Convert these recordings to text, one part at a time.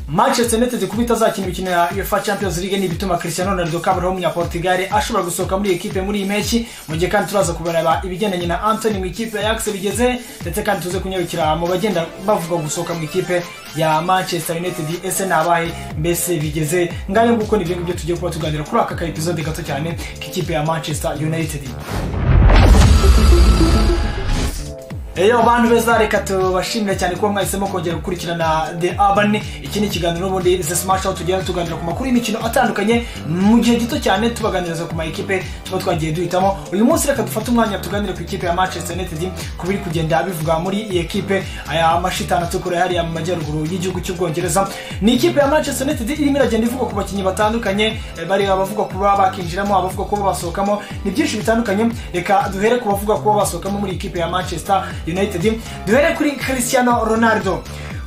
manchester united kuba itazakina imikino ya uefa champions league ni ibituma cristiano ronaldo kabureho w'umunyaportugal ashobora gusohoka muri iyi kipe muri iyi mpeshyi mu gihe kandi turaza kubareba ibigendanye na antony mu ikipe ya axe bigeze ndetse kandi tuze kunyarukira mu bagenda bavuga gusohoka mu ikipe ya manchester united ese ni abahe mbese bigeze ngayo nguko ni ibyo ngibyo tugiye kuba tuganira kuri aka ka episode gato cyane k'ikipe ya manchester united Eyo bantu beza reka tubashimira cyane kuba mwahisemo kongera gukurikirana The Urban iki ni ikiganiro n'ubundi The Smart Show tugenda tuganira ku makuru y'imikino atandukanye mu gihe gito cyane tubaganiriza ku mayikipe tuba twagiye duhitamo uyu munsi reka dufate umwanya tuganire ku ikipe ya Manchester United ku biri kugenda bivuga muri iyi ekipe aya mashitani atukura hariya mu majyaruguru y'igihugu cy'ubwongereza ni ikipe ya Manchester United irimo iragenda ivuga ku bakinnyi batandukanye bari abavuga kuba bakinjiramo abavuga kuba basohokamo ni byinshi bitandukanye reka duhere ku bavuga kuba basohokamo muri iyi kipe ya Manchester united duhere kuri cristiano ronaldo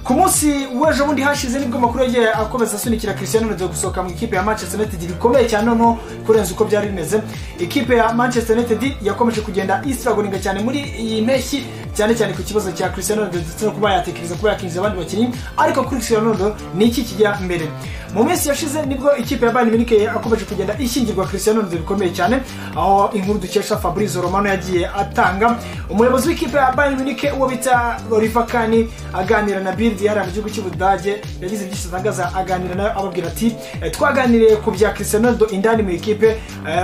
ku munsi w'ejo bundi hashize nibwo amakuru yagiye akomeza asunikira cristiano ronaldo gusohoka mu ikipe ya manchester united bikomeye cyane noneho kurenza uko byari bimeze ikipe ya manchester united yakomeje kugenda isiragoninga cyane muri iyi mpeshyi cyane cyane ku kibazo cya cristiano ronaldo ndetse no kuba yatekereza kuba yakinjiza abandi bakinnyi ariko kuri cristiano ronaldo ni iki kijya mbere mu minsi yashize nibwo ikipe ya bayern munich akomeje kugenda ishyingirwa cristiano ronaldo bikomeye cyane aho inkuru dukesha fabrizio romano yagiye atanga umuyobozi w'ikipe ya bayern munich uwo bita oliver kani aganira na bill diara mu gihugu cy'ubudage yagize byinshi atangaza aganira nawe ababwira ati twaganiriye ku bya cristiano ronaldo indani mu ikipe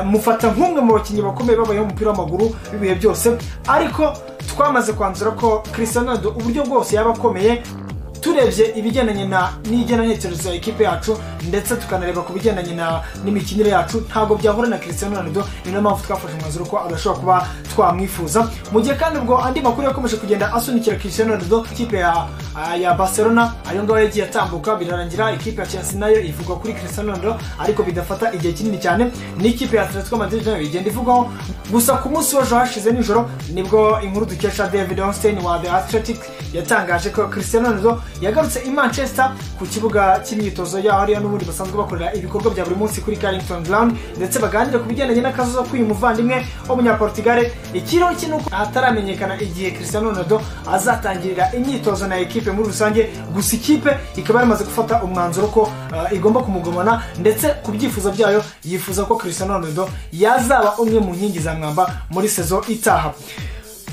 mufata nk'umwe mu bakinnyi bakomeye babayeho umupira w'amaguru w'ibihe byose ariko twamaze kwanzura ko cristiano ronaldo uburyo bwose yaba akomeye turebye ibigendanye na n'igenanitekerezo ya ekipe yacu ndetse tukanareba ku bigendanye na n'imikinire yacu ntabwo byahura na cristiano ronaldo ni nayo mpamvu twafashe umwanzuro ko adashobora kuba twamwifuza mu gihe kandi ubwo andi makuru yakomeje kugenda asunikira cristiano ronaldo ikipe ya ya barcelona ayo ngayo yagiye atambuka birarangira ikipe ya chelsea nayo ivugwa kuri cristiano ronaldo ariko bidafata igihe kinini cyane n'ikipe ya atletico madrid nayo igenda ivugwaho gusa ku munsi w'ejo hashize nijoro nibwo inkuru dukesha david onstein wa the athletic yatangaje ko cristiano ronaldo yagarutse i manchester ku kibuga cy'imyitozo yaho ariyo n'ubundi basanzwe bakorera ibikorwa bya buri munsi kuri carrington ground ndetse baganira ku bigendanye n'akazo k'uyu muvandimwe w'umunyaportugale ikiro cye nuko hataramenyekana igihe cristiano ronaldo azatangirira imyitozo na ekipe muri rusange gusa ikipe ikaba yamaze gufata umwanzuro ko uh, igomba kumugumana ndetse ku byifuzo byayo yifuza ko cristiano ronaldo yazaba umwe mu nkingi za mwamba muri sezo itaha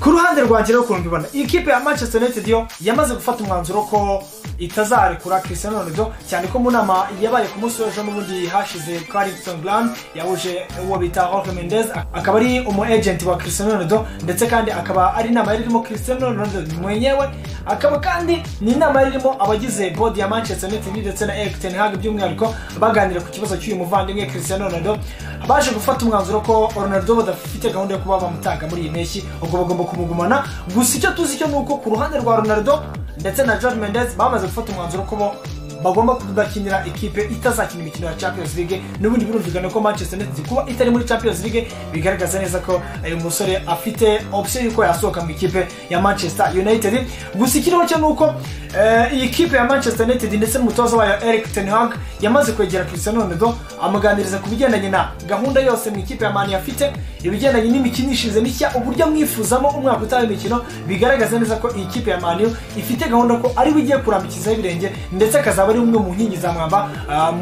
ku ruhande rwanjye rero ukuntu mbibona ikipe ya manchester united yo yamaze gufata umwanzuro ko itazarekura cristiano ronaldo cyane ko mu nama yabaye ku munsi w'ejo n'ubundi hashize carrington grand yahuje uwo bita jorge mendez akaba ari umu agent wa cristiano ronaldo ndetse kandi akaba ari inama yari irimo cristiano ronaldo mwenyewe akaba kandi ni inama yari irimo abagize bodi ya manchester united ndetse na eric ten hag by'umwihariko baganira ku kibazo cy'uyu muvandimwe cristiano ronaldo baje gufata umwanzuro ko ronaldo badafite gahunda yo kuba bamutanga muri iyi mpeshyi ubwo bagomba kumugumana gusa icyo tuzi cyo ni uko ku ruhande rwa ronaldo ndetse na john mendez bamaze gufata umwanzuro ko bo bagomba kudakinira ikipe itazakina imikino ya champions league n'ubundi birumvikana ko manchester united kuba itari muri champions league bigaragaza neza ko uyu musore afite option y'uko yasohoka mu ikipe ya manchester united gusa ikiriho cyo ni uko iyi kipe ya manchester united ndetse n'umutoza wayo eric ten hag yamaze kwegera cristiano ronaldo amuganiriza ku bigendanye na gahunda yose mu ikipe ya mani afite ibigendanye n'imikinishirize mishya uburyo amwifuzamo umwaka utaha imikino bigaragaza neza ko iyi kipe ya mani ifite gahunda ko ariwe igiye kurambikizaho ibirenge ndetse akazaba ari umwe mu nkingi za mwamba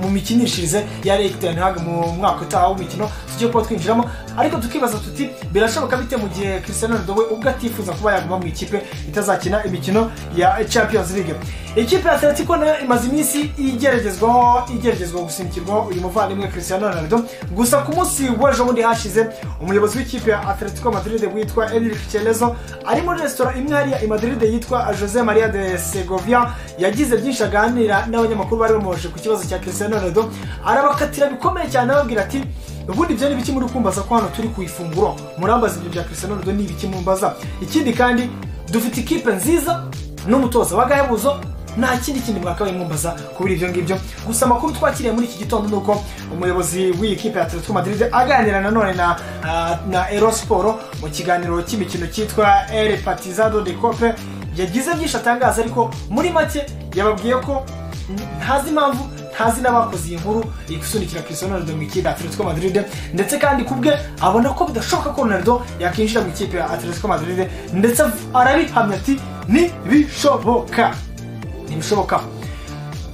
mu mikinishirize ya Eric Ten Hag mu mwaka utaha w'imikino tujye kuba twinjiramo ariko tukibaza tuti birashoboka bite mu gihe Cristiano Ronaldo we ubwo atifuza kuba yaguma mu ikipe itazakina imikino ya Champions League ikipe ya Atletico nayo imaze iminsi igeragezwaho igeragezwa gusimikirwaho uyu muvandimwe Cristiano Ronaldo gusa ku munsi w'ejo bundi hashize umuyobozi w'ikipe ya Atletico Madrid witwa Enrique Chelezo ari muri resitora imwe hariya i Madrid yitwa Jose Maria de Segovia yagize byinshi aganira n'abanyamakuru bari bamuhoje ku kibazo cya Cristiano Ronaldo arabakatira bikomeye cyane ababwira ati ubundi ibyo ni ibiki muri kumbaza ko hano turi ku ifunguro murambaza ibyo bya Cristiano Ronaldo ni ibiki mumbaza ikindi kandi dufite ikipe nziza n'umutoza w'agahebuzo nta kindi kintu mwakabaye mwumbaza kubera ibyo ngibyo gusa amakuru twakiriye muri iki gitondo ni uko umuyobozi w'iyi kipe ya Atletico Madrid aganira nanone na uh, na Erosporo mu kiganiro cy'imikino cyitwa El Partizado de Cope yagize byinshi atangaza ariko muri make yababwiye ko ntazi impamvu ntazi n'abakoze iyi nkuru igusunikira Cristiano Ronaldo mu ikipe ya Atletico Madrid ndetse kandi kubwe abona ko bidashoboka ko Ronaldo yakinjira mu ikipe ya Atletico Madrid ndetse arabihamya ati ntibishoboka ntibishoboka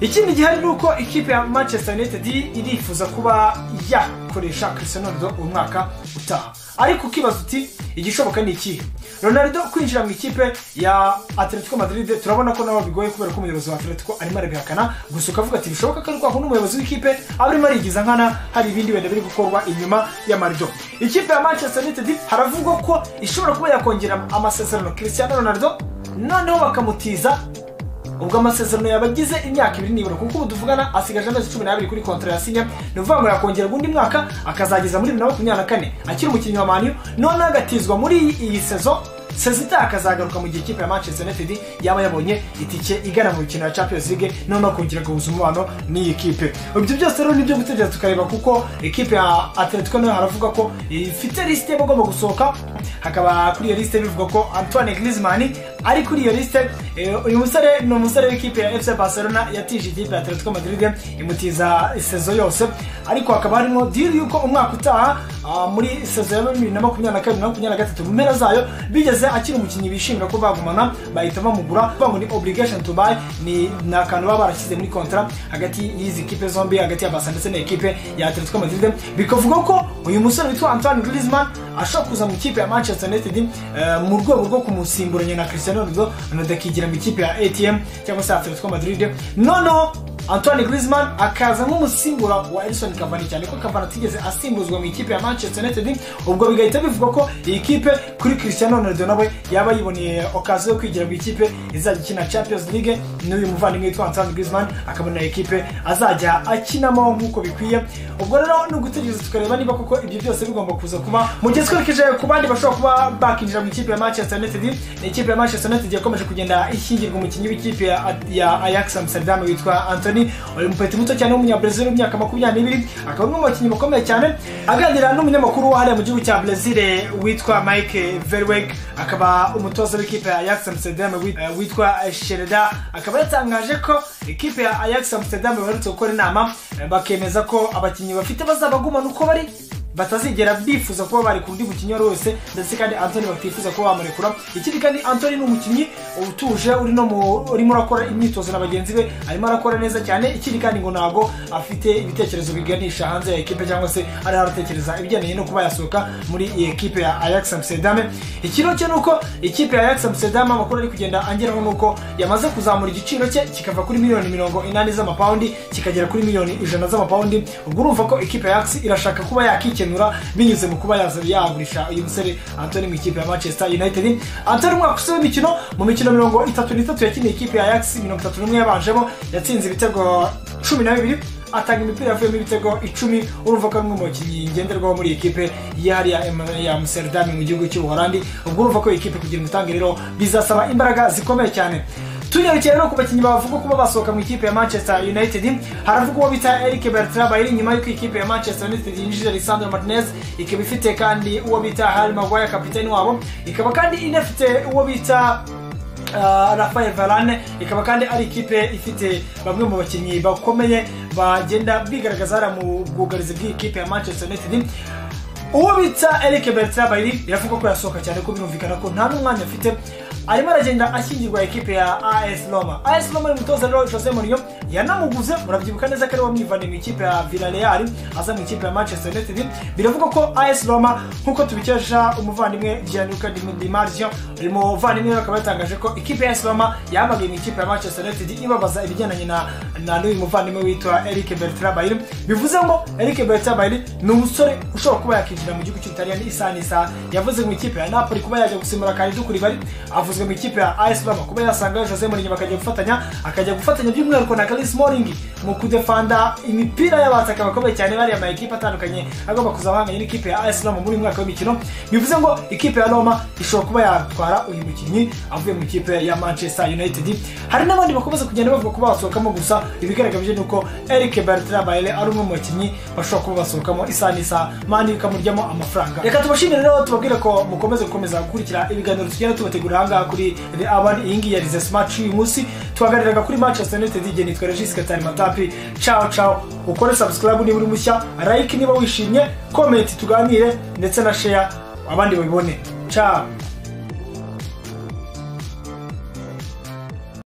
ikindi gihari ni uko ikipe ya manchester united irifuza kuba yakoresha cristiano ronaldo umwaka utaha ariko ukibaza uti igishoboka ni ikihe ronaldo kwinjira mu ikipe ya atletico madrid turabona ko nabo bigoye kubera ko umuyobozi wa atletico arimo arabihakana gusa ukavuga ati bishoboka ko ariko n'umuyobozi w'ikipe aba arimo arigiza nkana hari ibindi wenda biri gukorwa inyuma y'amarido ikipe ya manchester united haravugwa ko ishobora kuba yakongera amasezerano cristiano ronaldo noneho bakamutiza ubwo amasezerano yabagize imyaka ibiri nibura kuko ubu tuvugana asigaje amezi cumi n'abiri kuri kontra yasinye ni ukuvuga ngo yakongera undi mwaka akazageza muri bibiri na makumyabiri na kane akiri umukinnyi wa maniyu noneho agatizwa muri iyi sezo sezita akazagaruka mu gihe ikipe ya manchester united yaba yabonye itike igana mu mikino ya champions league noneho kongera guhuza umubano n'iyi kipe ibyo byose rero nibyo gutegereza tukareba kuko ikipe ya atletico nayo haravuga ko ifite lisite igomba gusohoka hakaba kuri iyo lisite bivuga ko antoine griezmann ari kuri iyo lisite Eh, uyu musore ni umusore w'ikipe ya fc barcelona yatije ikipe ya atletico madrid imutiza sezo yose ariko hakaba harimo diri yuko umwaka utaha ah, muri sezo ya bibiri na makumyabiri na kabiri na makumyabiri na gatatu mu mpera zayo bigeze akiri umukinnyi bishimira ko bagumana bahita bamugura bavuga ngo ni obligation to buy ni ni akantu baba barashyize muri kontra hagati y'izi kipe zombi hagati ya barca ndetse na ekipe ya atletico madrid bikavuga ko uyu musore witwa antoine griezmann ashobora kuza mu ikipe ya manchester united eh, mu rwego rwo kumusimburanya na cristiano ronaldo ronaldo akigira mu ikipe ya atm cyangwa se atletico madrid noneho antoine griezmann akaza nk'umusimbura wa edison cavani cyane ko cavani atigeze asimbuzwa mu ikipe ya manchester united ubwo bigahita bivuga ko iyi kipe kuri cristiano ronaldo nawe yaba yiboneye okazi yo kwigira mu ikipe izajya ikina champions league n'uyu muvandimwe witwa antoine griezmann akabona iyi kipe azajya akinamo nk'uko bikwiye ubwo rero ni ugutegereza tukareba niba koko ibyo byose bigomba kuza kuba mu gihe twerekeje ku bandi bashobora kuba bakinjira mu ikipe ya manchester united ni ikipe ya manchester united yakomeje kugenda ishyingirwa umukinnyi w'ikipe ya- ya ajax amsterdam witwa anthony uyu mupeti muto cyane w'umunyabrazil w'imyaka makumyabiri n'ibiri akaba ari umwe mu bakinnyi bakomeye cyane aganira n'umunyamakuru wa hariya mu gihugu cya brazil eh, witwa mike verweg akaba umutoza w'ikipe ya ajax amsterdam wit- eh, witwa shereda akaba yatangaje ko ikipe ya ajax amsterdam baherutse gukora inama eh, bakemeza ko abakinnyi bafite bazabagumana uko bari batazigera bifuza kuba bareka undi mukinnyi uwo ari we wese ndetse kandi antoni batifuza kuba bamurekura ikindi kandi antoni ni umukinnyi utuje uri no mu- urimo urakora imyitozo na bagenzi be arimo arakora neza cyane ikindi kandi ngo ntabwo afite ibitekerezo biganisha hanze ya ekipe cyangwa se ariho aratekereza ibigendanye no kuba yasohoka muri iyi ekipe ya ajax amsterdam ikiro cyo ni uko ikipe ya ajax amsterdam amakuru ari kugenda angeraho ni uko yamaze kuzamura igiciro cye kikava kuri miliyoni mirongo inani z'amapawundi kikagera kuri miliyoni ijana z'amapawundi ubwo urumva ko ikipe ya ajax irashaka kuba yakikenura binyuze mu kuba yaza yagurisha uyu musore antoni mu ikipe ya manchester united antoni umwaka usaba w'imikino mu mikino mirongo itatu n'itatu yakiniye ikipe ya ajax mirongo itatu n'umwe yabanjemo yatsinze ibitego cumi na bibiri atanga imipira yavuyemo ibitego icumi urumva ko ari umwe mu bakinnyi ngenderwaho muri iyi kipe yihariya em- ya amsterdam mu gihugu cy'ubuholandi ubwo urumva ko iyi kipe kugira umutange rero bizasaba imbaraga zikomeye cyane tunyarukiye rero ku bakinnyi bavuga kuba basohoka mu ikipe ya manchester united haravuga uwo bita eric bertrand bayiri nyuma y'uko ikipe ya manchester united yinjije lisandro martinez ikaba ifite kandi uwo bita harry maguire kapitani wabo ikaba kandi inafite uwo bita uh, rafael varane ikaba kandi ari ikipe ifite bamwe mu bakinnyi bakomeye bagenda bigaragaza hariya mu bwugarizi bw'ikipe ya manchester united uwo bita Eric Bertrand Bayiri biravuga ko yasohoka cyane ko birumvikana ko nta n'umwanya afite arimo aragenda ashyingirwa ekipe ya AS Roma AS Roma ni umutoza rero Jose Mourinho yanamuguze murabyibuka neza ko ari wamwivanye mu ikipe ya Villarreal aza mu ikipe ya Manchester United biravuga ko AS Roma nk'uko tubikesha umuvandimwe Gianluca Di Di Marzio uyu muvandimwe we akaba yatangaje ko ikipe ya AS Roma yamagaye mu ikipe ya Manchester United ibabaza ibigendanye na na n'uyu muvandimwe witwa Eric Bertrand Bayiri bivuze ngo Eric Bertrand Bayiri ni umusore ushobora kuba yakinjira mu gihugu cy'ubutaliyani isaha n'isaha yavuze mu ikipe ya napoli kuba yajya gusimbura kandi dukuribari avuzwe mu ikipe ya as roma kuba yasanga jose mourinho bakajya gufatanya akajya gufatanya by'umwihariko na karis moring mu kudefanda imipira y'abataka bakomeye cyane bariya ama ekipe atandukanye agomba kuzabahanganye n'ikipe ya as roma muri uyu mwaka w'imikino bivuze ngo ikipe ya roma ishobora kuba yatwara uyu mukinnyi avuye mu ikipe ya manchester united hari n'abandi bakomeza kugenda bavuga kuba basohokamo gusa ibigaragaje ni uko eric bertrand bayele ari umwe mu bakinnyi bashobora kuba basohokamo isaha n'isaha mani bikamuryamo amafaranga reka tubashimire rero tubabwire ko mukomeze gukomeza gukurikira ibiganiro tugenda tubategura ahangaha kuri the aban iyi ngiyi ya rize smart uyu munsi tuhagariraga kuri manchester united igihe nitwa regis katari matapi cawo cawo ukore subscribe niba uri mushya like niba wishimye comment tuganire ndetse na share abandi babibone ciao